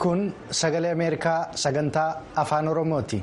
kun sagalee ameerikaa sagantaa afaan oromooti.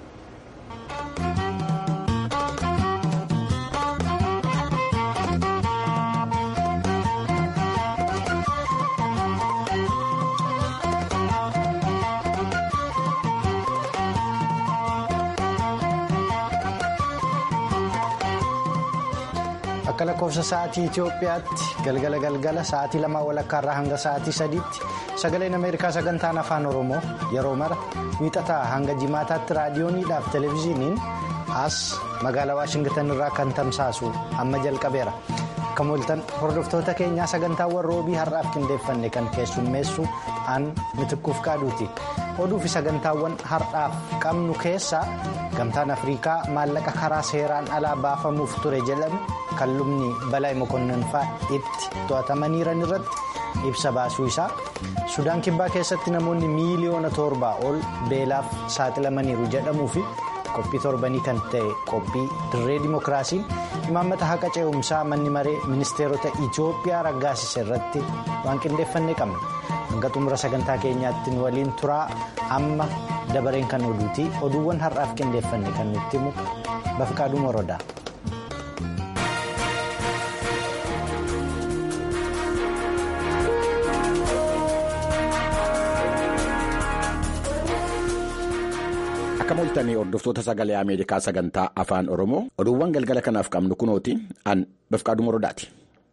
akka lakkoofsa sa'aatii Itoophiyaatti galgala galgala sa'aatii lamaa walakkaarraa hanga sa'aatii sadiitti sagaleen ameerikaa sagantaan afaan oromoo yeroo mara wiixataa hanga jimaataatti raadiyooniidhaaf televezyiiniin as magaalaa waashingtan irraa kan tamsaasu amma jalqabeera akka mooltan hordoftoota keenyaa sagantaawwan roobii har'aaf qindeeffanne kan keessummeessu aan mitikkuuf qaaduuti oduu fi sagantaawwan har'aaf qabnu keessaa gamtaan afriikaa maallaqa karaa seeraan alaa baafamuuf ture jedhame. kan lubni balaa mokonninfaa itti to'atamaniiran irratti ibsa baasuu isaa sudaan kibbaa keessatti namoonni miiliyoona torbaa ol beelaaf saaxilamaniiru jedhamuu fi qophii torbanii kan ta'e qophii dirree dimookiraasiin imaammata haqa ce'umsaa manni maree ministeerota itiyoophiyaa raggaasise irratti waan qindeeffannee qabna hanga xumura sagantaa keenyaatti waliin turaa amma dabareen kan oduuti oduuwwan har'aaf qindeeffanne kan nutti himu bafqaaduu morodaa. akka mooltanii hordoftoota sagalee ameerikaa sagantaa afaan oromoo oduuwwan galgala kanaaf qabnu kunooti an bafqaaduu morodaati.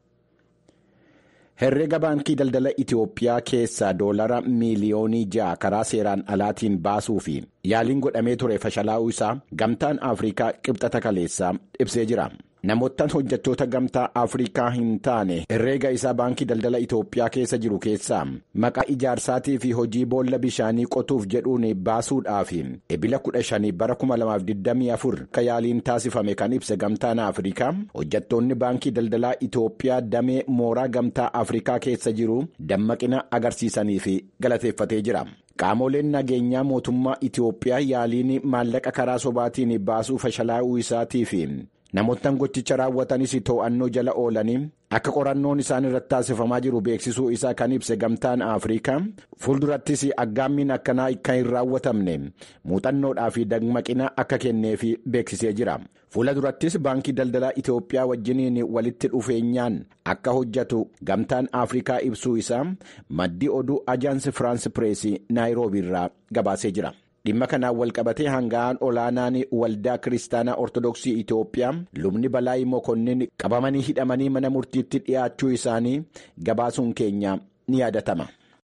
herreega baankii daldala itiyoophiyaa keessaa doolara miiliyoonii ja'a karaa seeraan alaatiin baasuu fi yaaliin godhamee ture fashalaa'uu isaa gamtaan afriikaa qibxata kaleessaa ibsee jira. namoottan hojjettoota gamtaa afriikaa hin taane herreega isaa baankii daldala itiyoophiyaa keessa jiru keessaa maqaa ijaarsaatii fi hojii boolla bishaanii qotuuf jedhuun baasuudhaaf ebila 15 bara 2024 akka yaaliin taasifame kan ibse gamtaan afriikaa hojjettoonni baankii daldalaa itiyoophiyaa damee mooraa gamtaa afriikaa keessa jiru dammaqina agarsiisanii fi galateeffatee jira. qaamoleen nageenyaa mootummaa itiyoophiyaa yaaliin maallaqa karaa sobaatiin baasuu fashalaa'uu isaatii fi namoottan gochicha raawwatanis to'annoo jala oolanii akka qorannoon isaan irratti taasifamaa jiru beeksisuu isaa kan ibse gamtaan afriikaa fuuldurattis aggaammiin akkanaa akka hin raawwatamne muuxannoodhaa fi dammaqina akka kenneef beeksisee jira fuula durattis baankii daldalaa itiyoophiyaa wajjiniin walitti dhufeenyaan akka hojjetu gamtaan afriikaa ibsuu isaa maddi oduu ajaansi firaansi pireesii naayiroobii irraa gabaasee jira. dhimma kanaan walqabatee hanga'aan olaanaan waldaa kiristaanaa ortodoksii itiyoophiyaa lubni balaayi mokonnin qabamanii hidhamanii mana murtiitti dhiyaachuu isaanii gabaasuun keenya ni yaadatama.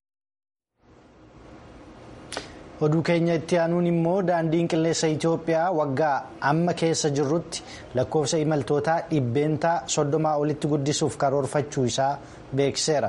oduu keenya itti aanuun immoo daandiin qilleensa itiyoophiyaa waggaa amma keessa jirrutti lakkoofsa imaltootaa dhibbeentaa soddomaa olitti guddisuuf karoorfachuu isaa beeksiseera.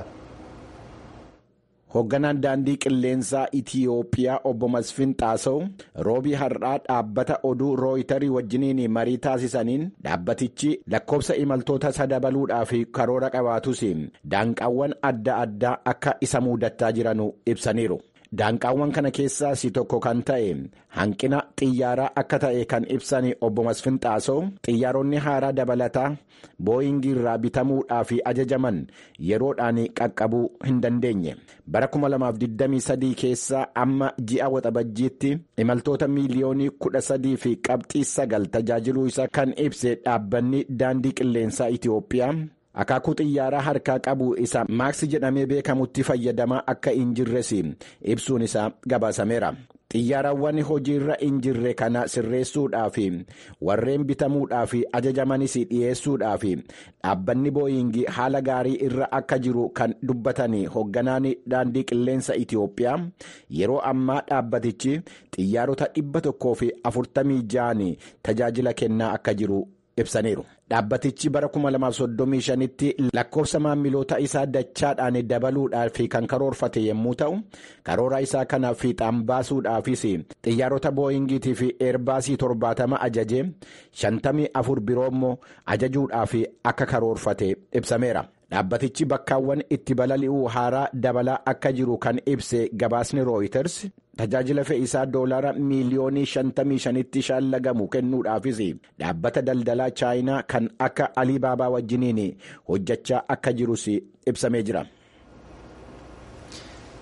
hoogganaan daandii qilleensaa itiyoophiyaa obbo Masfin Xaasaw roobii har'aa dhaabbata oduu rooyitarii wajjiniin marii taasisaniin dhaabbatichi lakkoofsa imaltoota sadabaluudhaaf karoora qabaatus daanqaawwan adda addaa akka isa mudataa jiranu ibsaniiru. daanqaawwan kana keessaas tokko kan ta'e hanqina xiyyaaraa akka ta'e kan ibsan obbo Masfin Xaasaw xiyyaaronni haaraa dabalataa booyingii irraa bitamuudhaaf ajajaman yeroodhaan qaqqabuu hin dandeenye bara 2023 keessaa amma ji'a waxabajjiitti imaltoota miiliyoonii 13 fi qabxii 9 tajaajiluu isaa kan ibse dhaabbanni daandii qilleensaa Itiyoophiyaa. akaakuu xiyyaaraa harkaa qabu isa maaksi jedhamee beekamutti fayyadamaa akka hin jirres ibsuun isaa gabaasameera. xiyyaarawwan hojiirra hin jirre kana sirreessuudhaaf warreen bitamuudhaaf ajajamanis dhiyeessuudhaaf dhaabbanni booyingii haala gaarii irra akka jiru kan dubbatan hoogganaan daandii qilleensa itiyoophiyaa yeroo ammaa dhaabbatichi xiyyaarota dhibba tokkoo fi afurtamii ja'an tajaajila kennaa akka jiru ibsaniiru. dhaabbatichi bara 2035tti lakkoofsa maamiloota isaa dachaadhaan dabaluudhaaf kan karoorfate yommuu ta'u karoora isaa kana fiixaan baasuudhaafis xiyyaarota booyingiitii fi eerbaasii 70 ajaje 54 biroo immoo ajajuudhaaf akka karoorfate ibsameera. dhaabbatichi bakkaawwan itti balali'uu haaraa dabalaa akka jiru kan ibse gabaasni rooyiters tajaajila fe'isaa doolaara miiliyoonii 55tti shaallagamu kennuudhaafis dhaabbata daldalaa chaayinaa kan akka aliibaabaa wajjiniin hojjechaa akka jirus ibsamee jira.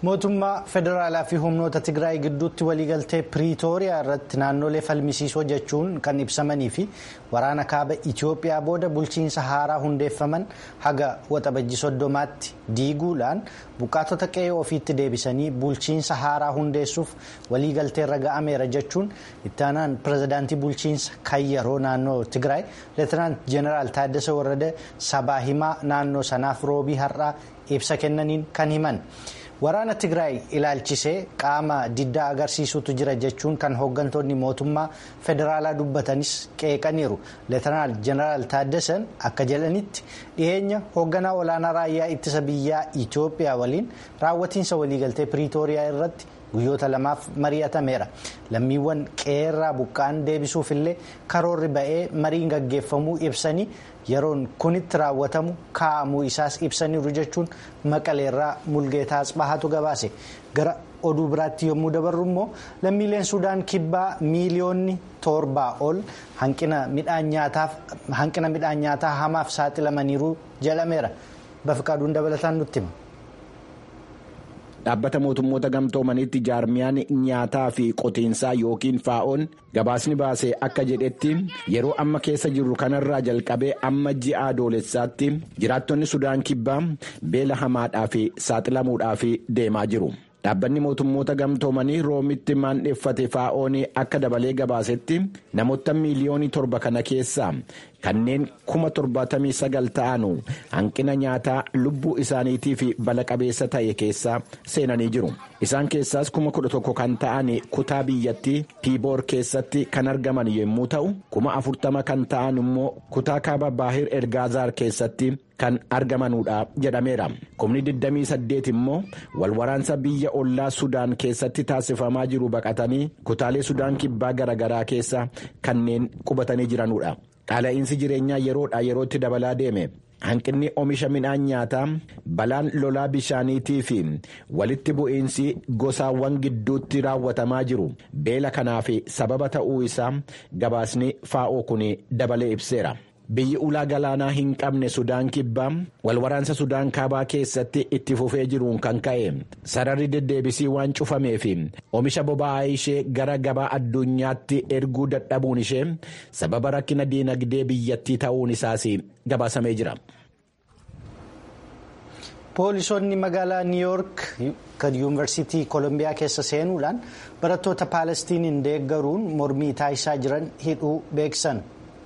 mootummaa federaalaa fi humnoota tigraay gidduutti waliigaltee piriitooriyaa irratti naannolee falmisiisoo jechuun kan ibsamanii fi waraana kaaba itiyoophiyaa booda bulchiinsa haaraa hundeeffaman haga waxabajji soddomaatti diiguudhaan buqqaatota qe'ee ofiitti deebisanii bulchiinsa haaraa hundeessuuf waliigalteerra ga'ameera jechuun ittaanaan pirezidaantii bulchiinsa kan yeroo naannoo tigraay leetinaant jeneraal taaddasa warrada sabaa himaa naannoo sanaaf roobii har'aa ibsa kennaniin kan himan. waraana tigraay ilaalchisee qaama diddaa agarsiisutu jira jechuun kan hooggantoonni mootummaa federaalaa dubbatanis qeeqaniiru leetanaal jeneraal taaddasan akka jedhanitti dhiyeenya hoogganaa olaanaa raayyaa ittisa biyyaa itiyoophiyaa waliin raawwatiinsa waliigaltee piriitooriyaa irratti guyyoota lamaaf mari'atameera lammiiwwan qeerraa buqqaan deebisuuf illee karoorri ba'ee mariin gaggeeffamuu ibsanii yeroon kunitti raawwatamu kaa'amuu isaas ibsaniiru jechuun maqaleerraa mulgeetaa asbahaatu gabaase gara oduu biraatti yommuu dabarru immoo lammiileen suudaan kibbaa miiliyoonni torbaa ol hanqina midhaan nyaataa hamaaf saaxilamaniiru jedhameera bafiqaaduun dabalataan nutti hima. dhaabbata mootummoota gamtoomaniitti jaarmiyaan nyaataa fi qotiinsaa yookiin faa'oon gabaasni baase akka jedhetti yeroo amma keessa jirru kanarraa jalqabee amma ji'a adoolessaatti jiraattonni sudaan kibbaa beela hamaadhaaf saaxilamuudhaaf deemaa jiru. dhaabbanni mootummoota gamtoomanii roomitti maandheeffate faa'oon akka dabalee gabaasetti namoota miiliyoonii torba kana keessaa kanneen kuma torbaatamii sagal ta'anu hanqina nyaataa lubbuu isaaniitiif bala qabeessa ta'e keessa seenanii jiru isaan keessaas kuma kudha tokko kan ta'an kutaa biyyattii piiboor keessatti kan argaman yommuu ta'u kuma afurtama kan ta'an immoo kutaa kaaba baahir ergaazaar keessatti kan argamanuudha jedhameera kumni 28 immoo walwaraansa biyya ollaa sudaan keessatti taasifamaa jiru baqatanii kutaalee sudaan kibbaa garaagaraa keessa kanneen qubatanii jiranuudha. Qaala'insi jireenyaa yeroodhaa yerootti dabalaa deeme hanqinni oomisha midhaan nyaataa balaan lolaa bishaaniitii fi walitti bu'iinsi gosaawwan gidduutti raawwatamaa jiru beela kanaaf sababa ta'uu isaa gabaasni faa'oo kun dabalee ibseera. biyyi ulaa galaanaa hin qabne sudaan kibbaa walwaraansa sudaan kaabaa keessatti itti fufee jiruun kan ka'e sararri deddeebisii waan cufameef oomisha boba'aa ishee gara gabaa addunyaatti erguu dadhabuun ishee sababa rakkina diinagdee biyyattii ta'uun isaas gabaasamee jira. poolisoonni magaalaa niiyoork kan yuunivarsiitii koolombiyaa keessa seenuudhaan barattoota paalestiniin deeggaruun mormii taasisaa jiran hidhuu beeksisan.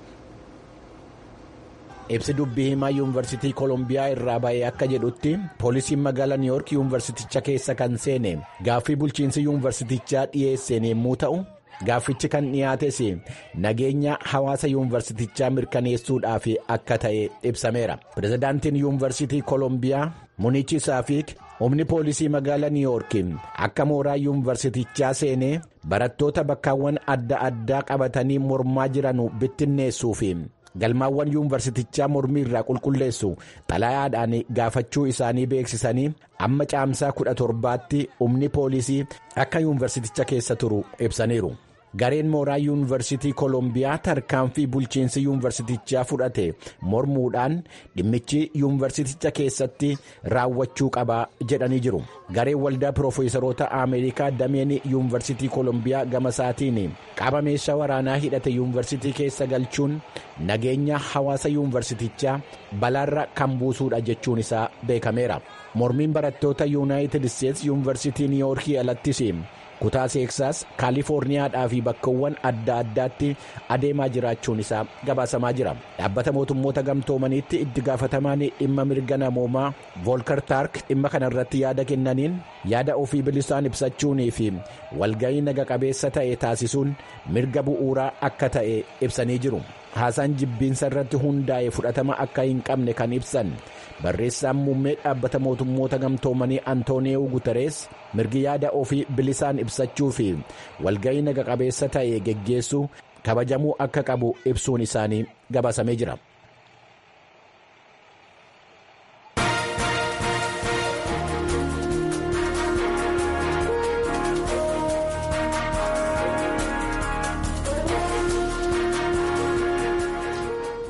ibsi dubbii himaa yuunivarsiitii koolombiyaa irraa ba'ee akka jedhutti poolisiin magaalaa niiyoork yuunivarsiticha keessa kan seene gaaffii bulchiinsi yuunivarsitichaa dhiyeesseen yommuu ta'u gaaffichi kan dhiyaates nageenya hawaasa yuunivarsitichaa mirkaneessuudhaaf akka ta'e ibsameera pirezidaantiin yuunivarsiitii koolombiyaa munichi saafiik humni poolisii magaalaa niiyoork akka mooraa yuunivarsitichaa seenee barattoota bakkaawwan adda addaa qabatanii mormaa jiran bittinneessuuf. galmaawwan yuunivarsitichaa mormii irraa qulqulleessu xalayaadhaan gaafachuu isaanii beeksisanii amma caamsaa kudha torbaatti humni poolisii akka yuunivarsiticha keessa turu ibsaniiru. gareen mooraa yuunivarsitii koolombiyaa tarkaanfii bulchiinsi yuunivarsitichaa fudhate mormuudhaan dhimmichi yuunivarsiticha keessatti raawwachuu qaba jedhanii jiru gareen waldaa piroofeesaroota ameerikaa dameen yuunivarsitii koolombiyaa gama isaatiin qaama meeshaa waraanaa hidhate yuunivarsitii keessa galchuun nageenya hawaasa yuunivarsitichaa balaarra kan buusuudha jechuun isaa beekameera mormiin barattoota yuunaayitid isteetsi yuunivarsitii niiyoorkii alattis kutaa teeksaas kaalifoorniyaadhaa fi bakkawwan adda addaatti adeemaa jiraachuun isaa gabaasamaa jira dhaabbata mootummoota gamtoomaniitti itti gaafatamaan dhimma mirga namoomaa voolkar taark dhimma kana irratti yaada kennaniin yaada ofii bilisaan ibsachuunii fi walga'ii naga qabeessa ta'e taasisuun mirga bu'uuraa akka ta'e ibsanii jiru haasaan jibbiinsa irratti hundaa'e fudhatama akka hin qabne kan ibsan barreessaan muummee dhaabbata mootummoota gamtoomanii antooniyoo guterees mirgi yaada ofii bilisaan ibsachuu fi walga'ii naga qabeessa ta'e geggeessuu kabajamuu akka qabu ibsuun isaanii gabaasamee jira.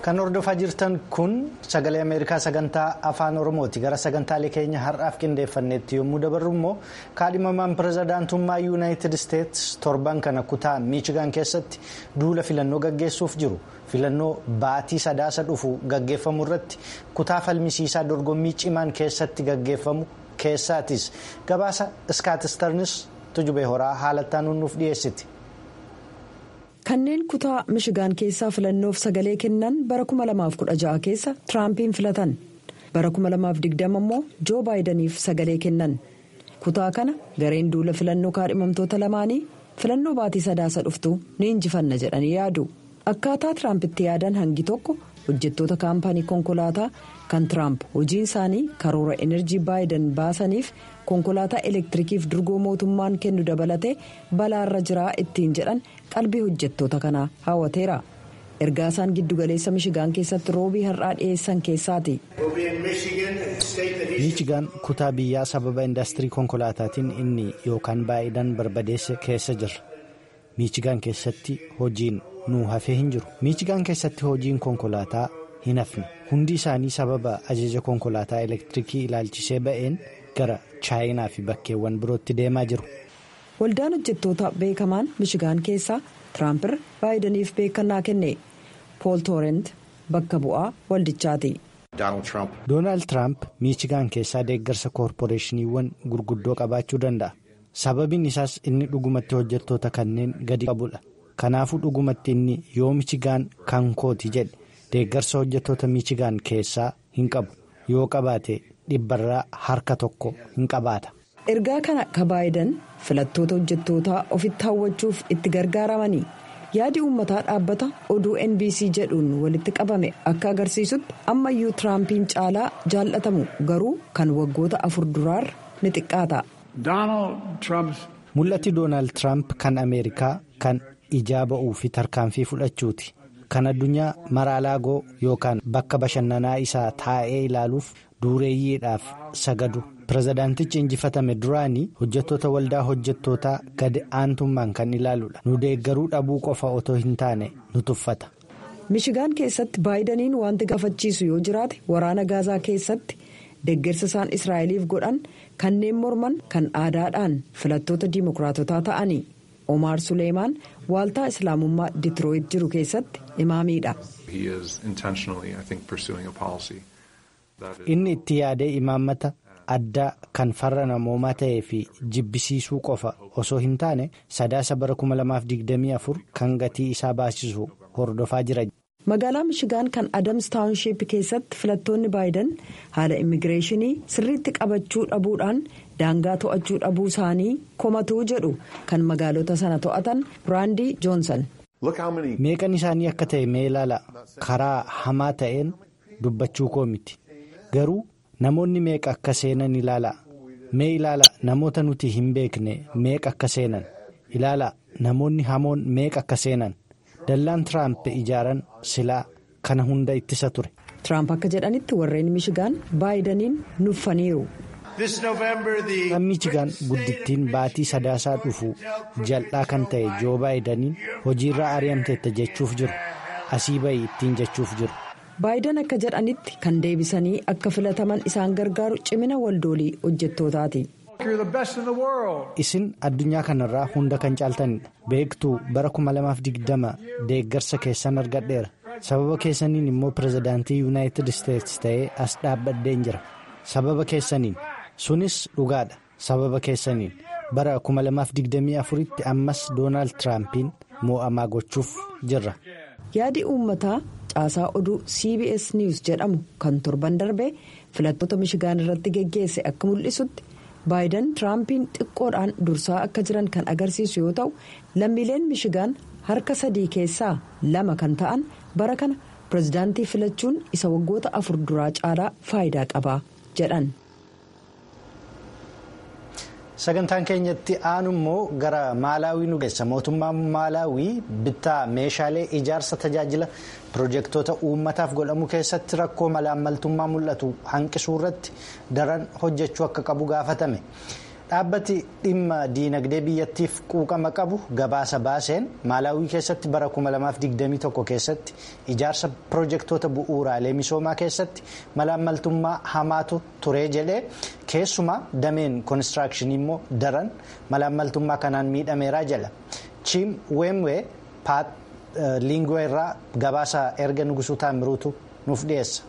Kan hordofaa jirtan kun sagalee Ameerikaa sagantaa afaan Oromooti. Gara sagantaalee keenya har'aaf qindeeffannetti yommuu dabarru immoo kaadhimamaan pirezidaantummaa yuunaayitid isteetsi torban kana kutaa miichigaan keessatti duula filannoo gaggeessuuf jiru. Filannoo baatii sadaasa dhufu gaggeeffamu irratti kutaa falmisiisaa dorgommii cimaan keessatti gaggeeffamu keessaatis gabaasa iskaatistarnis tujubee horaa haalattaan nuuf dhiyeessiti. kanneen kutaa mishigaan keessaa filannoof sagalee kennan bara 2016 keessa tiraampiin filatan bara 2020 immoo joo baayidaniif sagalee kennan kutaa kana gareen duula filannoo kaadhimamtoota lamaanii filannoo baatii sadaasa dhuftu ni injifanna jedhanii yaadu akkaataa tiraampitti yaadan hangi tokko hojjettoota kaampaanii konkolaataa kan tiraamp hojiin isaanii karoora enerjii baayidan baasaniif konkolaataa elektirikiif durgoo mootummaan kennu dabalatee balaarra jiraa ittiin jedhan qalbii hojjettoota kanaa hawwateera ergaa isaan giddugaleessa mishigaan keessatti roobii har'aa dhiyeessan keessaati. miichigaan kutaa biyyaa sababa indaastirii konkolaataatiin inni yookaan baayidan barbadeesse keessa jirra miichigaan keessatti hojiin nu hafee hin jiru miichigaan keessatti hojiin konkolaataa hin hafne hundi isaanii sababa ajaja konkolaataa elektirikii ilaalchisee ba'een gara chaayinaa fi bakkeewwan birootti deemaa jiru. waldaan hojjettoota beekamaan mishigaan keessaa tiraampiirra baayidaniif beekannaa kenne pool toorent bakka bu'aa waldichaati. doonaald tiraamp miichigaan keessaa deeggarsa koorporeeshiniiwwan gurguddoo qabaachuu danda'a sababiin isaas inni dhugumatti hojjettoota kanneen gadi qabudha kanaafuu dhugumatti inni yoo michigaan kan kooti jedhe deeggarsa hojjettoota miichigaan keessaa hin qabu yoo qabaate dhibbarraa harka tokko hin qabaata. ergaa kana ka baayidan filattoota hojjettootaa ofitti hawwachuuf itti gargaaramanii yaadi uummataa dhaabbata oduu nbc jedhuun walitti qabame akka agarsiisutti ammayyuu tiraampiin caalaa jaallatamu garuu kan waggoota afur duraarra ni xiqqaata. mul'atti doonaald tiraamp kan ameerikaa kan ijaa ba'uu fi tarkaanfii fudhachuuti kan addunyaa maraalaagoo yookaan bakka bashannanaa isaa taa'ee ilaaluuf dureeyyiidhaaf sagadu. pirezidaantichi injifatame duraanii hojjettoota waldaa hojjettootaa gadi aantummaan kan ilaaludha nu deeggaruu dhabuu qofa otoo hin taane nu tuffata. mishigaan keessatti baayidaniin wanti gaafachiisu yoo jiraate waraana gaazaa keessatti deeggarsa isaan israa'eliif godhan kanneen morman kan aadaadhaan filattoota diimokiraatotaa ta'anii omaar suleemaan waaltaa islaamummaa ditirooyit jiru keessatti imaamiidha. inni itti yaadee imaammata. addaa kan farra namoomaa ta'ee fi jibbisiisuu qofa osoo hin taane sadaasa bara 2024 kan gatii isaa baasisu hordofaa jira. magaalaa mishigaan kan adams taawunshiip keessatti filattoonni baayidan haala immigireeshinii sirriitti qabachuu dhabuudhaan daangaa to'achuu dhabuu isaanii komatuu jedhu kan magaalota sana to'atan biraandii joonsan. meeqan isaanii akka ta'e mee ilaala karaa hamaa ta'een dubbachuu koo miti garuu. namoonni meeqa akka seenan ilaala mee ilaala namoota nuti hin beekne meeqa akka seenan ilaala namoonni hamoon meeqa akka seenan dallaan tiraamp ijaaran silaa kana hunda ittisa ture. tiraamp akka jedhanitti warreen mishigaan baayidaniin nuffaniiru. kan michigaan guddittiin baatii sadaasaa dhufu jal'aa kan ta'e joo baayidaniin hojiirraa ari'amteetta jechuuf jiru asii bahi ittiin jechuuf jiru. baayidan akka jedhanitti kan deebisanii akka filataman isaan gargaaru cimina waldoolii hojjettootaati. isin addunyaa kanarraa hunda kan caaltanidha beektuu bara 2020 deeggarsa keessan argadheera sababa keessaniin immoo pirezidaantii yuunaayitid isteetsi ta'ee as dhaabbadheen jira sababa keessaniin sunis dhugaadha sababa keessaniin bara 2024 tti ammas doonaald tiraampiin moo'amaa gochuuf jirra. yaadi uummataa caasaa oduu cbs news jedhamu kan torban darbe filattoota mishigaan irratti geggeesse akka mul'isutti baayidan tiraampiin xiqqoodhaan dursaa akka jiran kan agarsiisu yoo ta'u lammiileen mishigaan harka sadii keessaa lama kan ta'an bara kana pirezidaantii filachuun isa waggoota afur duraa caalaa faayidaa qaba jedhan. sagantaan keenyatti aanu immoo gara maalaawii nu geessa mootummaan maalaawii bittaa meeshaalee ijaarsa tajaajila pirojektoota uummataaf godhamu keessatti rakkoo malaammaltummaa mul'atu hanqisuu irratti daran hojjechuu akka qabu gaafatame dhaabbati dhimma diinagdee biyyattiif quuqama qabu gabaasa baaseen maalaawii keessatti bara 2021 keessatti ijaarsa pirojektoota bu'uuraalee misoomaa keessatti malaammaltummaa hamaatu ture jedhee keessumaa dameen koonistiraakshini immoo daran malaammaltummaa kanaan miidhameeraa jala chiim weemwee paat liingoo irraa gabaasa erga nugusuu taamiruutu nuuf dhiyeessa.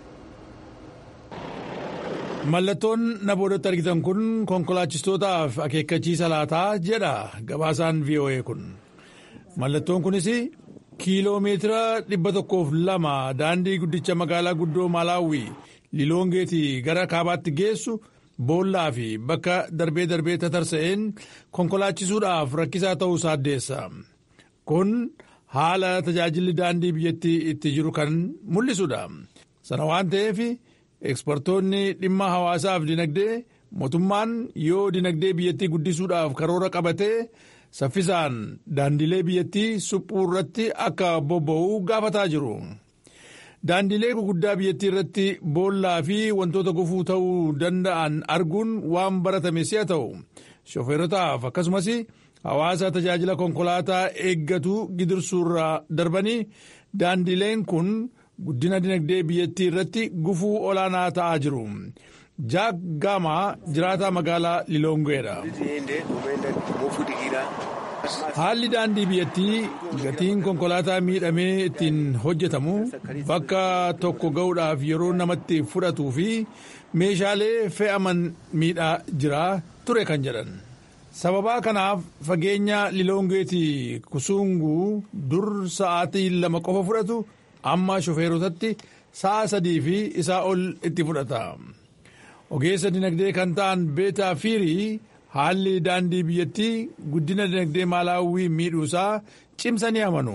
Mallattoon na boodatti argitan kun konkolaachistootaaf akeekkachiisa laataa jedha gabaasaan VOA kun. Mallattoon kunis kiiloomeetira dhibba tokkoof lama daandii guddicha magaalaa guddoo Malaawii Liloongeetii gara kaabaatti geessu boollaa fi bakka darbee darbee tatarsa'een konkolaachisuudhaaf rakkisaa ta'uu addeessa. Kun haala tajaajilli daandii biyyattii itti jiru kan mul'isudha. Sana waan ta'eef. Ekspertoonni dhimma hawaasaaf dinagdee mootummaan yoo dinagdee biyyattii guddisuudhaaf karoora qabatee saffisaan daandilee biyyattii suphuu irratti akka bobba'u gaafataa jiru. Daandilee guguddaa biyyattii irratti boollaa fi wantoota gufuu ta'uu danda'an arguun waan baratame si'a ta'u shofeerotaaf akkasumas hawaasa tajaajila konkolaataa eeggatu gidirsuurra darbanii daandileen kun. guddina dinagdee biyyattii irratti gufuu olaanaa ta'aa jiru. jaak gaamaa jiraataa magaalaa liloongeedha. haalli daandii biyyattii gatiin konkolaataa miidhamee ittiin hojjetamu bakka tokko ga'uudhaaf yeroo namatti fudhatuu fi meeshaalee fe'aman miidhaa jira ture kan jedhan. sababaa kanaaf fageenya liloongeetii kusuunguu dur sa'aatii lama qofa fudhatu. amma shofeerotatti sa'a sadii fi isaa ol itti fudhata. Ogeessa dinagdee kan ta'an beetaa fiirii haalli daandii biyyattii guddina dinagdee maalaawwii miidhuusaa cimsanii amanu.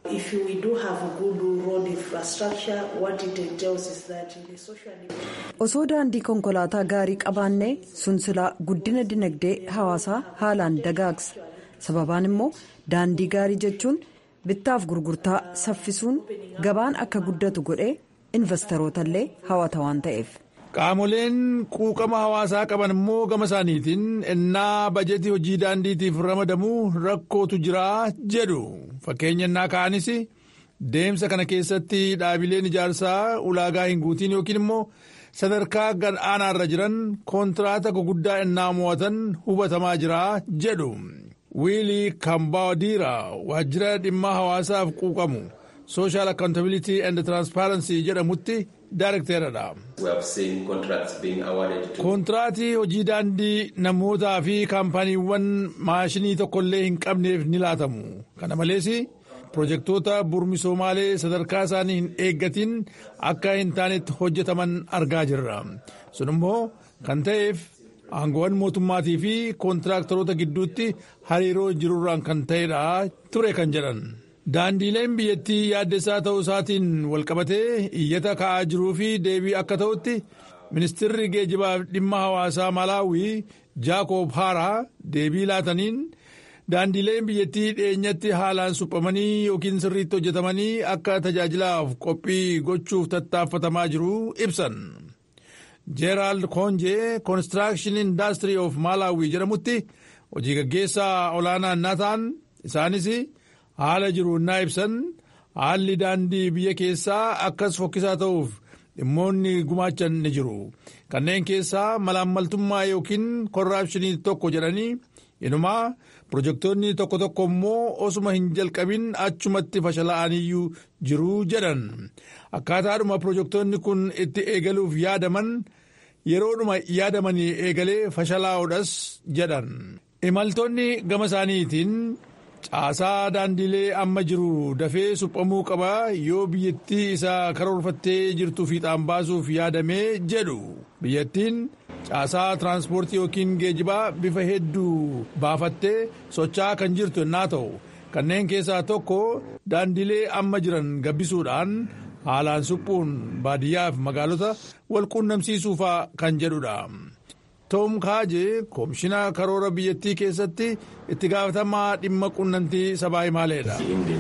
Osoo daandii konkolaataa gaarii qabaannee sun silaa guddina dinagdee hawaasaa haalaan dagaagsa. Sababaan immoo daandii gaarii jechuun. bittaaf gurgurtaa saffisuun gabaan akka guddatu godhee investoroota hawata waan ta'eef. Qaamoleen quuqama hawaasaa qaban immoo gama isaaniitiin ennaa bajetii hojii daandiitiif ramadamuu rakkootu jira jedhu fakkeenya ennaa ka'anis deemsa kana keessatti dhaabileen ijaarsaa ulaagaa hin guutiin yookiin immoo sadarkaa gad aanaarra jiran koontiraata guguddaa ennaa mo'atan hubatamaa jira jedhu. wiilii kambaadiira waajjira dhimma hawaasaaf quuqamu sooshaal akkaawuntabilitii and tiraanspaaransii jedhamutti daarekteeradha. koontiraatii hojii daandii namootaa fi kaampaaniiwwan maashinii tokkollee hin qabneef ni laatamu kana malees pirojektoota burmisoomalee sadarkaa isaanii hin eeggatiin akka hin taanetti hojjetaman argaa jirra sun immoo kan ta'eef. aangoowwan mootummaatii fi kontiraaktaroota gidduutti hariiroo jirurraan kan ta'edha ture kan jedhan. daandiileen biyyattii yaaddessaa ta'uu isaatiin walqabatee iyyata ka'aa jiruu fi deebii akka ta'utti ministirri geejibaaf dhimma hawaasaa malaawii jaakoob haaraa deebii laataniin daandiileen biyyattii dhiyeenyatti haalaan suphamanii yookiin sirriitti hojjetamanii akka tajaajilaaf qophii gochuuf tattaaffatamaa jiru ibsan. jeeraald koonjee koonistiraakshini indaastirii of maalaawii jedhamutti hojii gaggeessaa olaanaa innaa ta'an isaanis haala jiru innaa ibsan haalli daandii biyya keessaa akkas fokkisaa ta'uuf dhimmoonni gumaachan ni jiru kanneen keessaa malaammaltummaa yookiin korraapshinii tokko jedhanii inumaa pirojektoonni tokko tokko immoo osuma hin jalqabin achumatti fashalaa'aniyyuu jiru jedhan akkaataadhuma pirojektoonni kun itti eegaluuf yaadaman yeroodhuma yaadamanii eegalee fashalaa'uudhas jedhan imaltoonni gama isaaniitiin caasaa daandiilee amma jiru dafee suphamuu qaba yoo biyyattii isaa karoorfattee jirtu fiixaan baasuuf yaadamee jedhu biyyattiin caasaa tiraanspoortii yookiin geejibaa bifa hedduu baafattee socho'aa kan jirtu yennaa ta'u kanneen keessaa tokko daandiilee amma jiran gabbisuudhaan haalaan suphuun baadiyyaaf magaalota wal quunnamsiisuufaa kan jedhudha. Toom Kaajee koomishinaa karoora biyyattii keessatti itti gaafatamaa dhimma quunnamtii sabaa himaaleedha.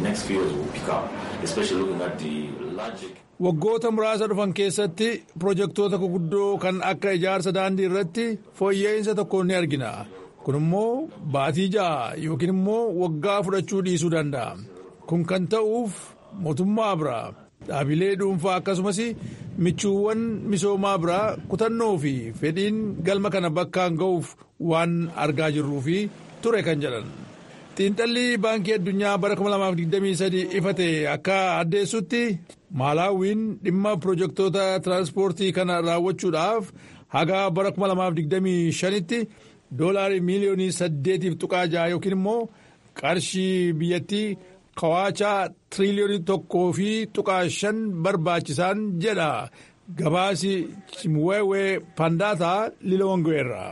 Waggoota muraasa dhufan keessatti pirojektoota guguddoo kan akka ijaarsa daandii irratti fooyya'insa tokko ni argina. kun immoo baatii ja'a yookiin immoo waggaa fudhachuu dhiisuu danda'a kun kan ta'uuf mootummaa biraa dhaabilee dhuunfaa akkasumas michuuwwan misoomaa biraa kutannoo fi fedhiin galma kana bakkaan ga'uuf waan argaa jirruu fi ture kan jedhan. xiinxalli baankii addunyaa bara 2023 ifate akka addeessutti maalaawiin dhimma pirojektoota tiraanspoortii kana raawwachuudhaaf haga bara 2025tti doolaarii miiliyoonii 8 tuqaa ja'a yookiin immoo qarshii biyyattii kawaachaa tiriliyoonii tokkoo fi tuqaa shan barbaachisaan jedha gabaasi chimweewee pandaataa lilawwango'eerra.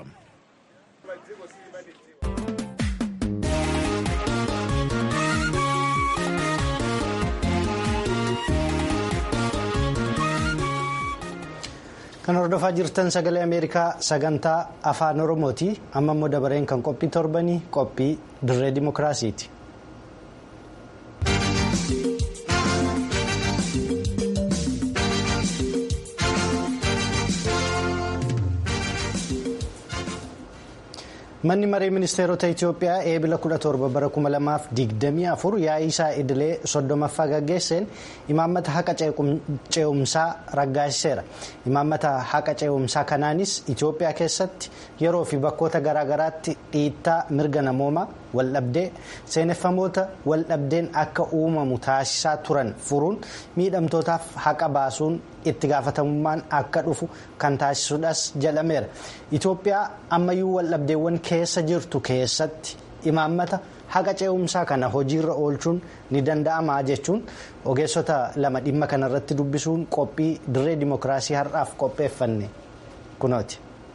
kan hordofaa jirtan sagalee ameerikaa sagantaa afaan oromooti amma immoo dabareen kan qophii torbanii qophii dirree dimokiraasiiti. manni maree ministeerota itiyoophiyaa eebila 17 bara 2024 yaa'ii isaa idilee soddomaffaa gaggeesseen imaammata haqa ce'umsaa raggaasiseera imaammata haqa ce'umsaa kanaanis itiyoophiyaa keessatti yeroo fi bakkoota garaagaraatti dhiittaa mirga namoomaa waldhabdee seeneffamoota waldhabdeen akka uumamu taasisaa turan furuun miidhamtootaaf haqa baasuun itti gaafatamummaan akka dhufu kan taasisuudhaas jedhameera itiyoophiyaa ammayyuu waldhabdeewwan keessa jirtu keessatti imaammata haqa ce'umsaa kana hojiirra oolchuun ni danda'ama jechuun ogeessota lama dhimma kanarratti dubbisuun qophii dirree dimokiraasii har'aaf qopheeffanne kunooti.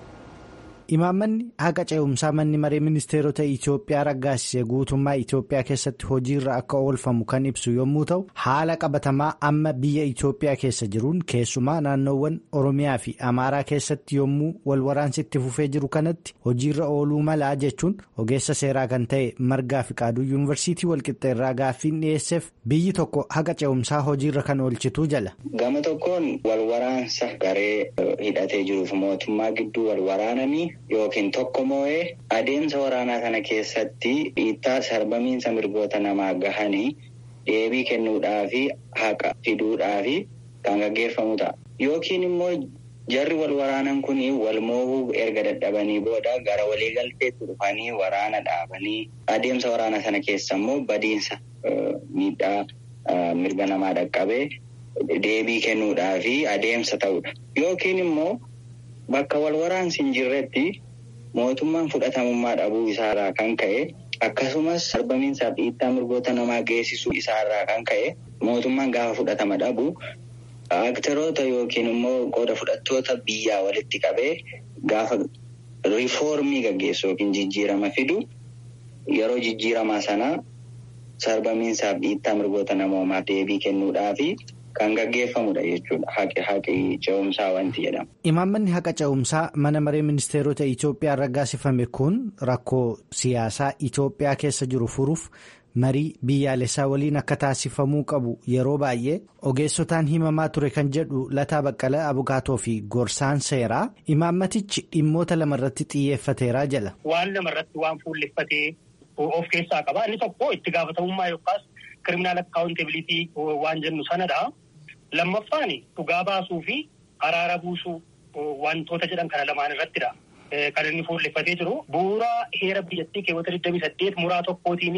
Imaammanni haqa ce'umsaa manni maree ministeerota Itoophiyaa raggaasise guutummaa Itoophiyaa keessatti hojiirra akka oolfamu kan ibsu yommuu ta'u haala qabatamaa amma biyya Itoophiyaa keessa jiruun keessumaa naannoowwan Oromiyaa fi Amaaraa keessatti yommuu walwaraansi itti fufee jiru kanatti hojiirra ooluu malaa jechuun ogeessa seeraa kan ta'e margaa fi qaaduu yuunivarsiitii walqixxeerraa gaaffiin dhiyeesseef biyyi tokko haqa ce'umsaa hojiirra kan oolchituu jala. Gama tokkoon walwaraansa garee hidhatee jiruuf mootummaa gidduu walwaraananii. Yookiin tokko moo'ee adeemsa waraanaa kana keessatti dhiittaa sarbamiinsa mirgoota namaa gahanii deebii kennuudhaa fi haqa fiduudhaa fi kan gaggeeffamu ta'a. Yookiin immoo jarri wal waraanan kun wal moohuu erga dadhabanii booda gara waliigalteetti dhufanii waraana dhaabanii adeemsa waraanaa sana keessa immoo badiinsa miidhaa mirga namaa dhaqqabee deebii kennuudhaa fi adeemsa ta'udha. Yookiin immoo. Bakka wal waraansi hin jirretti mootummaan fudhatamummaa dhabuu isaarraa kan ka'e akkasumas sarbamiinsaa fi dhiittaa mirgoota namaa geessisuu isaarraa kan ka'e mootummaan gaafa fudhatama dhabu aktaroota yookiin immoo qooda fudhattoota biyyaa walitti qabee gaafa riifoormii gaggeessu yookiin jijjiirama fidu yeroo jijjiiramaa sana sarbamiinsaa fi dhiittaa mirgoota namoomaaf deebii kennuudhaafi. Kan gaggeeffamudha jechuudha. Haqi ce'umsaa wanti jedhama. Imaammanni haqa ce'umsaa mana maree ministeerota Itoophiyaa raggaasifame kun rakkoo siyaasaa Itoophiyaa keessa jiru furuuf marii biyyaalessaa waliin akka taasifamuu qabu yeroo baay'ee ogeessotaan himamaa ture kan jedhu Lataa Baqqala Abukaatoo fi Gorsaan Seeraa imaammatichi dhimmoota lamarratti xiyyeeffateeraa jala. Waan lamarratti waan fuulleffatee of keessaa qaba. Inni tokko itti gaafatamummaa yookaas kiriminaal akkaawuntebilitii waan jennu sanadha. Lammaffaan dhugaa baasuu fi araara buusuu wantoota jedhan kana lamaan irrattidha. Kan inni fuulleffatee jiru bu'uura heera biyyattii keewwata 28 muraa tokkootiin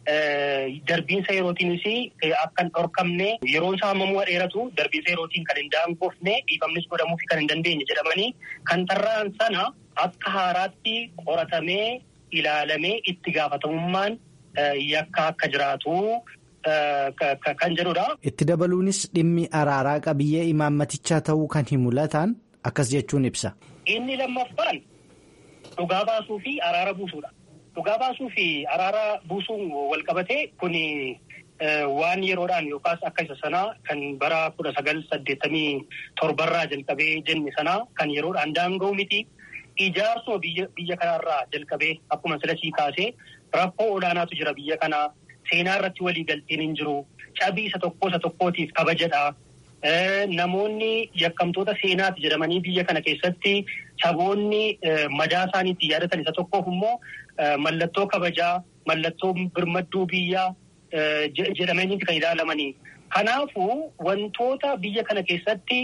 darbiinsa yerootiinis akka hin dhorkamne yeroon isaa hammamuu dheeratu darbiinsa yerootiin kan hin daangofne dhiifamnis godhamuufi kan hin dandeenye jedhamanii kan tarraan sana akka haaraatti qoratamee ilaalamee itti gaafatamummaan yakka akka jiraatu. Kan jedhudha. Itti dabaluunis dhimmi araaraa qabiyyee imaammatichaa ta'uu kan himu lataan akkas jechuun ibsa. Inni lammaffaan dhugaa baasuu fi araara buusuudha. Dhugaa baasuu fi araara buusuun wal qabatee kun waan yeroodhaan yookaas akka isa sanaa kan bara kudha sagal saddeettamii torbarraa jalqabee jenne sanaa kan yeroodhaan daanga'u miti. Ijaarsuma biyya kanarraa jalqabee akkuma silasii kaasee rakkoo olaanaatu jira biyya kanaa. Seenaa irratti walii galteen hin jiru. Cabii isa tokko isa tokkootiif kabajadha. namoonni yakkamtoota seenaati jedhamanii biyya kana keessatti saboonni madaa isaaniitti yaadatan isa tokkoof immoo mallattoo kabajaa mallattoo birmadduu biyyaa jedhamanii kan ilaalamanii. Kanaafuu wantoota biyya kana keessatti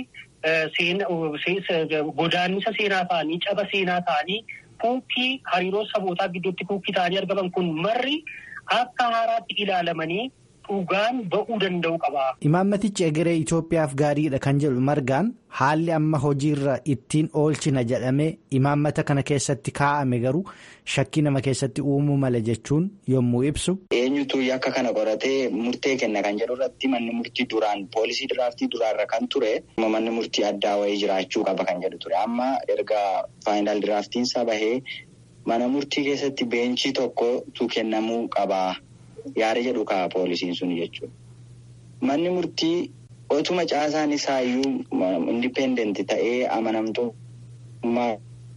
godaannisa seenaa ta'anii caba seenaa ta'anii kuukkii hariiroo sabootaa gidduutti kuukkii ta'anii argaman kun marri akka haaraatti ilaalamanii dhugaan ba'uu danda'u qaba. Imaammatichi egeree Itoophiyaaf gaariidha kan jedhu margaan haalli amma hojiirra ittiin oolchina jedhamee imaammata kana keessatti kaa'ame garuu shakkii nama keessatti uumuu mala jechuun yommuu ibsu. Eenyutu akka kana qoratee murtee kenna kan jedhu irratti manni murtii duraan poolisii diraaftii duraarra kan ture manni murtii addaa wayii jiraachuu qaba kan jedhu ture amma erga faayinaal diraaftiinsaa bahee mana murtii keessatti beenchii tokkotu kennamuu qaba. Yaada jedhu ka'a poolisiin sun jechuudha. Manni murtii otuma caasaan isaayyuu indipendenti ta'ee amanamtummaa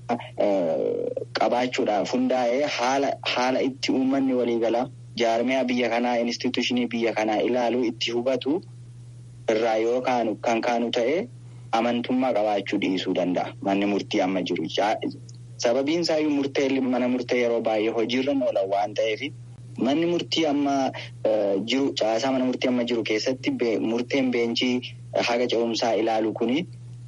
qabaachuudhaaf hundaa'ee haala itti uummanni waliigalaa jaarmiyaa biyya kanaa instituushinii biyya kanaa ilaaluu itti hubatu irraa yoo kan kaanu ta'ee amantummaa qabaachuu dhiisuu danda'a manni murtii amma jiru. Sababiin isaayyuu murtee mana murtee yeroo baay'ee hojiirra oolan waan ta'eef. Manni murtii amma jiru caasaa mana murtii amma jiru keessatti murteen beenchii haga ce'umsaa ilaalu kuni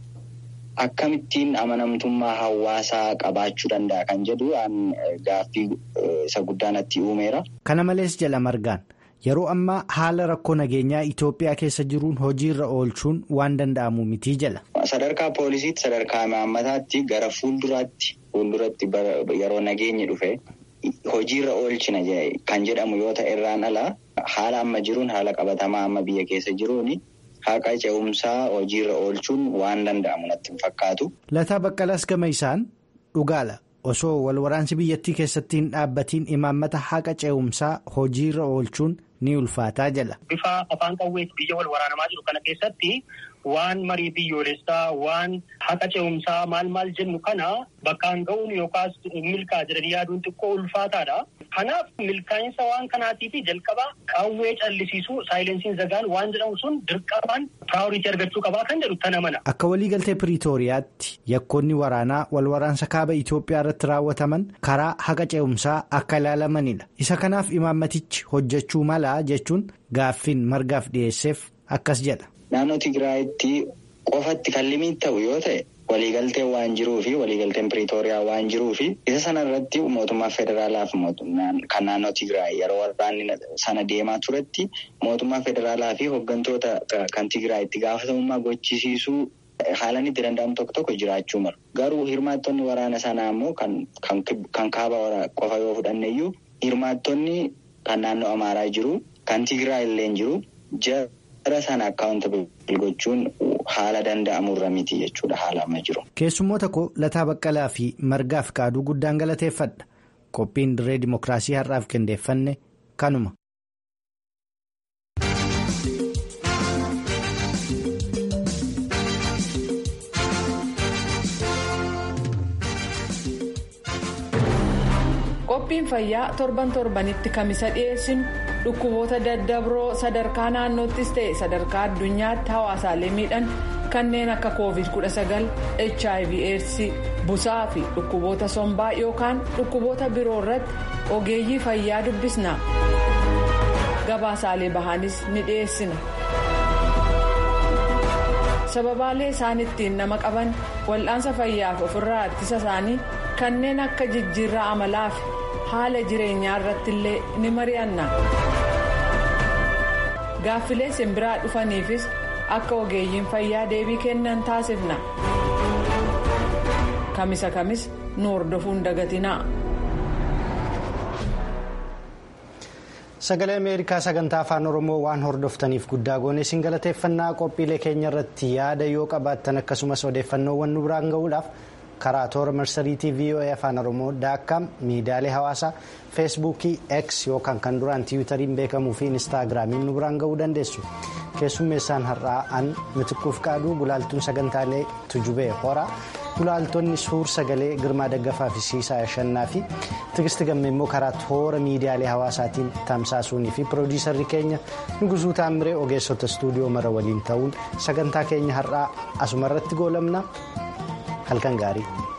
akkamittiin amanamtummaa hawaasaa qabaachuu danda'a kan jedhu gaaffii isa guddaa natti uumeera. Kana malees jala margaan yeroo ammaa haala rakkoo nageenyaa Itoophiyaa keessa jiruun hojiirra oolchuun waan danda'amu mitii jala. Sadarkaa poolisiitti sadarkaa imaammataatti gara fuulduraatti fuulduratti yeroo nageenyi dhufe. Hojiirra oolchina kan jedhamu yoo ta'e irraan alaa haala amma jiruun haala qabatamaa amma biyya keessa jiruun haqa ce'umsaa hojiirra oolchuun waan danda'amu natti hin fakkaatu. Lataa Baqqalaas gama isaan dhugaala osoo walwaraansi biyyattii keessatti hin dhaabbatiin imaammata haqa ce'umsaa hojiirra oolchuun ni ulfaataa jala. Bifa afaan qawweetti biyya wal waraanamaa jiru kana keessatti waan marii biyyoolessaa waan haqa ce'umsaa maal maal jennu kana bakkaan ga'uun yookaas milkaa jedhanii yaaduun xiqqoo ulfaataadha. Kanaaf milkaa'insa waan kanaatii fi jalqabaa qawwee callisiisuu saayilensiin zagaan waan jedhamu sun dirqamaan piraayoritii argachuu qabaa kan jedhu tana mana. Akka waliigaltee Piriitooriyaatti yakkoonni waraanaa wal waraansa kaaba Itoophiyaa irratti raawwataman karaa haqa ce'umsaa akka ilaalamanidha. Isa kanaaf imaammatichi hojjechuu mala jechuun gaaffiin margaaf dhiyeesseef akkas jedha. Naannoo Tigraayitti qofatti kan limii ta'u yoo ta'e waliigalteen waan jiruu fi waliigalteen Piriitooriyaa waan jiruu fi isa sana irratti mootummaa federaalaaf kan naannoo Tigraay yeroo waraanni sana deemaa turetti mootummaa federaalaa fi hooggantoota kan Tigraay itti gaafatamummaa gochisiisuu haalaan itti danda'amu tokko tokko jiraachuu malu. Garuu hirmaattonni waraana sanaa immoo kan kaaba qofa yoo fudhanne iyyuu hirmaattonni kan naannoo Amaaraa jiru kan Tigraay illee jiru jara sana akkaawuntabil gochuun haala danda'amurra miti jechuudha haala amma jiru. Keessummoota koo Lataa Baqqalaa fi Margaaf Kaaduu guddaan galateeffadha. Qophiin dirree Dimookiraasii har'aaf qindeeffanne kanuma. qophiin fayyaa torban torbanitti kamisa dhiyeessinu dhukkuboota daddabroo sadarkaa naannoottis ta'e sadarkaa addunyaatti hawaasaalee miidhan kanneen akka covid 19 hiv aids busaa fi dhukkuboota sombaa yookaan dhukkuboota biroo irratti ogeeyyii fayyaa dubbisna gabaasaalee bahanis ni dhiyeessina. sababaalee isaan ittiin nama qaban wal'aansa fayyaaf ofirraa ittisa isaanii kanneen akka jijjiirraa amalaa fi haala jireenyaa irratti illee ni mari'anna gaaffilee simbiraa dhufaniifis akka ogeeyyiin fayyaa deebii kennan taasifna kamisa kamis nu hordofuun dagatinaa. Sagalee Ameerikaa sagantaa afaan Oromoo waan hordoftaniif guddaa goone isin galateeffannaa qophiilee keenya irratti yaada yoo qabaattan akkasumas odeeffannoowwan nu biraan gahuudhaaf karaa toora marsariitii VOA afaan Oromoo daakkaam miidiyaalee hawaasaa feesbuukii X yookaan kan duraan tiwutariin beekamuu fi inistaagiraamiin nu biraan gahuu dandeessu. Keessummeessaan har'aa an mitikkuuf qaaduu gulaaltuun sagantaalee tujubee horaa gulaaltonni suur sagalee girmaa daggafaa fi siisaa shannaa fi tigisti gammee immoo karaa toora miidiyaalee hawaasaatiin tamsaasuunii fi piroodiisarri keenya nugusuu taamiree ogeessota istuudiyoo mara waliin ta'uun sagantaa keenya har'aa asumarratti goolabna halkan gaarii.